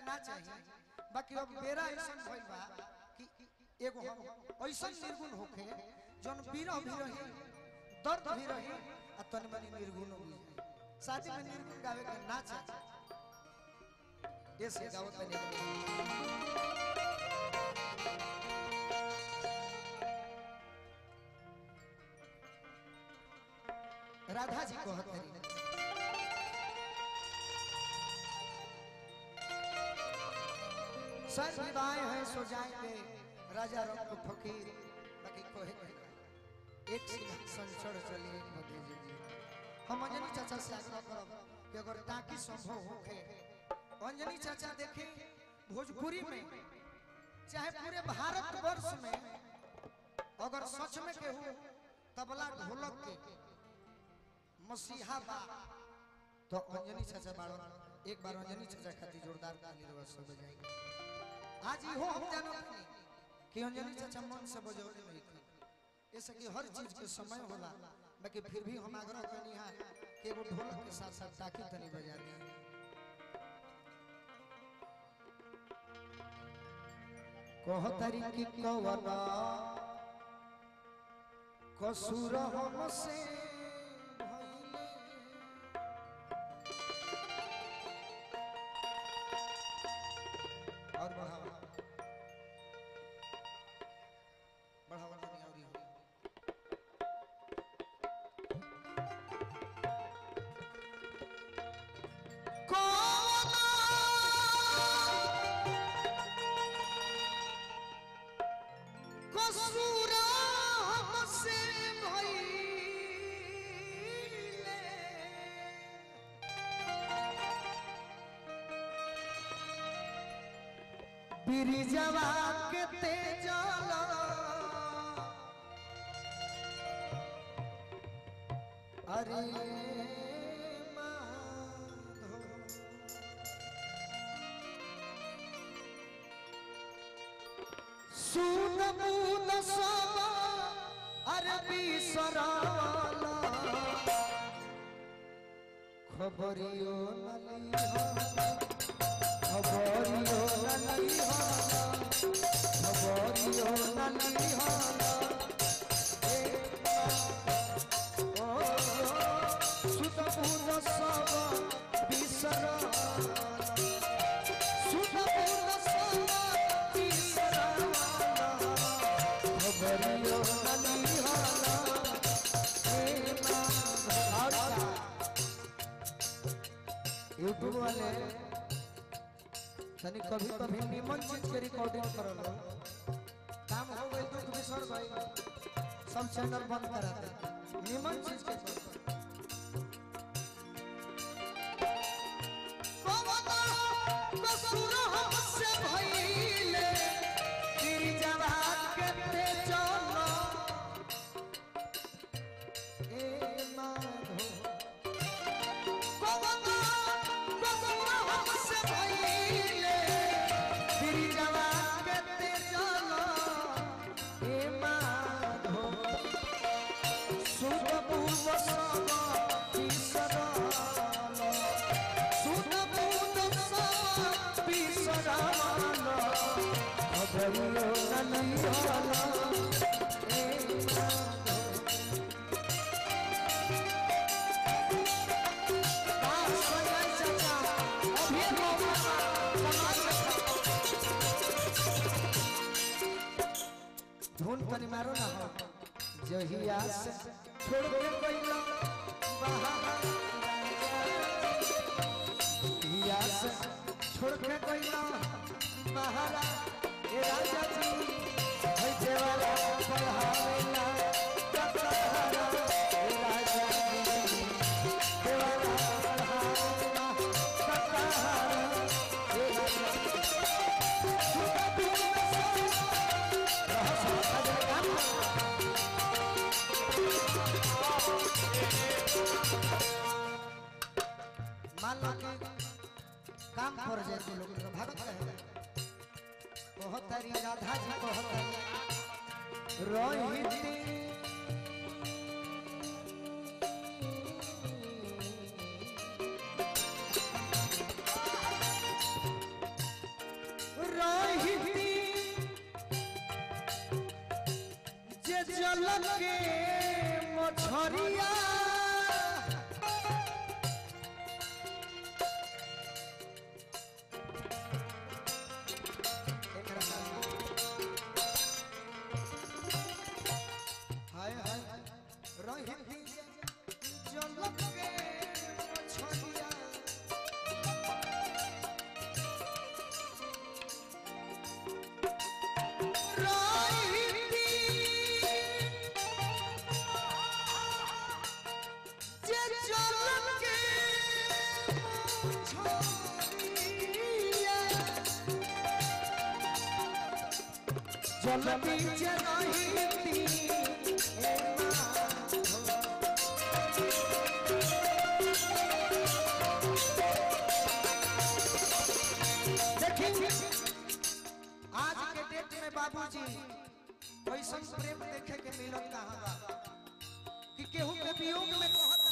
ना चाहिए बाकी अब बेरा ऐसा भइल बा कि एगो हम ऐसा निर्गुण होखे जौन बीरह भी रही दर्द भी रही आ तन मनी निर्गुण भी रही शादी में निर्गुण गावे के ना चाहिए ऐसे गावत नहीं राधा जी को हतरी सर विदाए हैं सो जाएंगे राजा रंग फकीर बाकी कोहे नहीं एक सिंहासन चढ़ चलिए भतीजे जी हम अंजनी चाचा से आग्रह करब कि अगर ताकि संभव होखे अंजनी चाचा देखे भोजपुरी में चाहे पूरे भारत वर्ष में अगर सच में केहू तबला ढोलक के मसीहा बा तो अंजनी चाचा बाड़ो एक बार अंजनी चाचा खातिर जोरदार ताली रवा सब बजाएंगे आज इहो हम जानत नहीं कि अंजनी चाचा मन से बजौले नहीं थी ऐसे कि हर चीज के समय होला बाकी फिर भी हम आग्रह करनी है कि एगो ढोलक के साथ साथ ताकी तनी बजा दी कह तारी की कवना कसूर हमसे भइले और बढ़ावा बढ़ावा नहीं और ही कसूर हमसे भइले बिरिजवा के तेजला अरे माधो सुन मुन सब अरबी सराला खबरियो नलिहा खबरियो नलिहा खबरियो नलिहा ओ सुत मुन सब बिसरा सुत मुन सब बिसरा खबरियो नलिहा यूट्यूब वाले तनी कभी कभी निमन चीज के रिकॉर्डिंग करल काम हो गई दुख बिसर भाई सब चैनल बंद करा दे निमन चीज के करो। कसूर हमसे भइले गिरिजवा के ते चलो ए माधो कवना कसूर हमसे भइले गिरिजवा के ते चलो ए माधो सुत पूर्व सब बिसरालो सुत पूर्व सब बिसरालो खबरियो नलिहाला ए माधो धुन तनी मारो ना हो जहिया से छोड़ के गइला जहिया से छोड़ के गइला महारा ए राजा जी होई देवाला पढ़ावेला कतहारा ए राजा जी देवाला पढ़ावेला कतहारा ए राजा जी मान लो कि काम कर जाए तो लोग भागत रहे बहुत तारी राधा जी बहुत रोहित जल के मछरिया एकरा हाय हाय रही जल के मछरिया जलती जलती देखिए आज के डेट में बाबूजी वैसा प्रेम देखे के मिलत कहाँ बा कि केहू के वियोग में कहत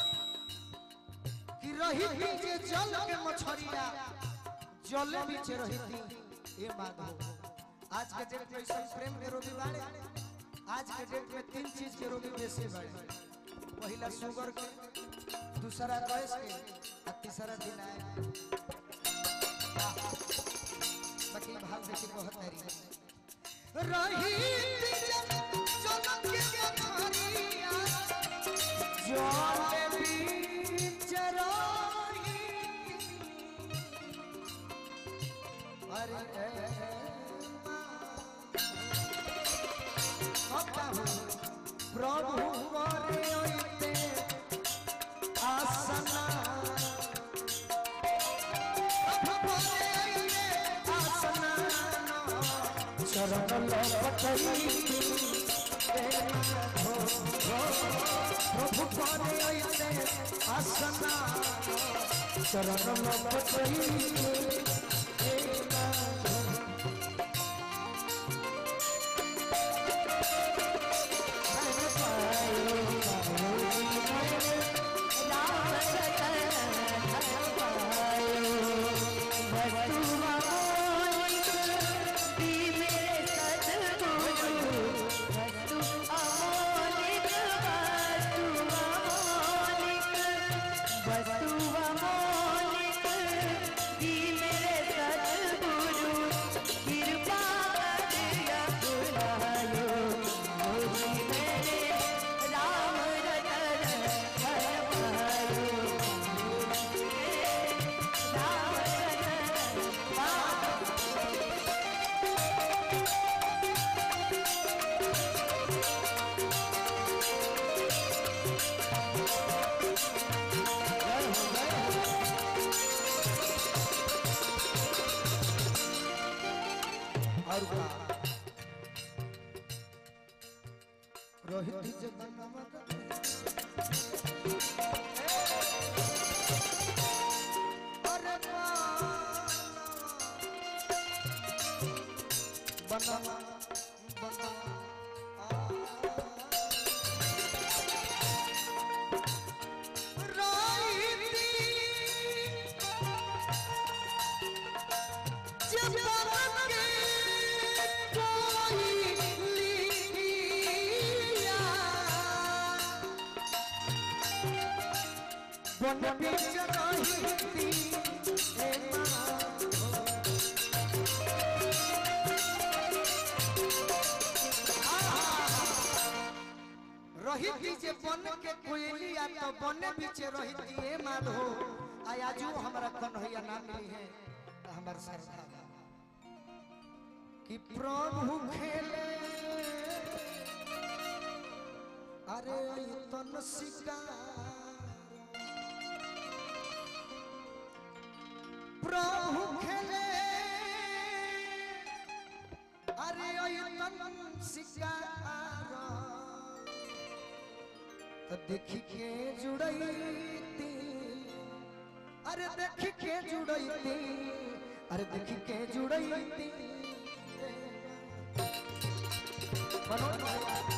कि रही थी जे जल के मछरिया जल बीच रही थी ये बात हो आज के डेट में ऐसा प्रेम के रोगी बाड़े आज के डेट में तीन चीज के रोगी बेसी बाड़े पहला शुगर के दूसरा गैस के और तीसरा दिन आए बाकी भाव देखी बहुत मेरी रही चमक के मछरिया जल बीच रही अरे प्रभु करे ओइते आसना प्रभु करे ओइते आसना चरण लपटई प्रभु करे ओइते आसना चरण लपटई और का रोहित जी जगन्नाथ अरे बना बना जब बाबा के कोई लिया बन बीच रही ए माँ रही थी जे बन के कोयलिया तो बन बीच रही थी ए माधो आयाजू हमरा कन्हैया ना मिली है तो हमर श्रद्धा बा। कि प्रभु खेले अरे तन शिकार प्रभु खेले अरे तन शिकार तो देखी के जुड़ैती अरे देखी के जुड़ैती अरे देखी के जुड़ैती मनोज भाई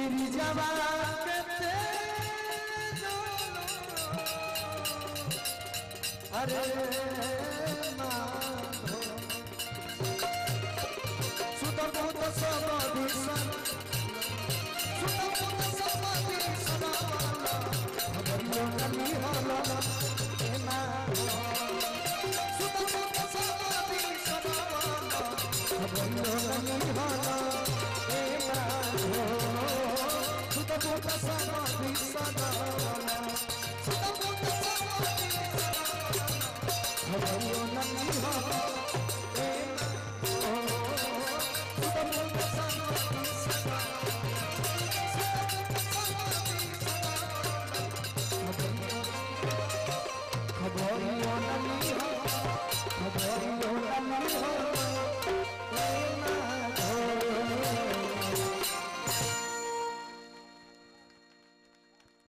ब्रिजवा के ते अरे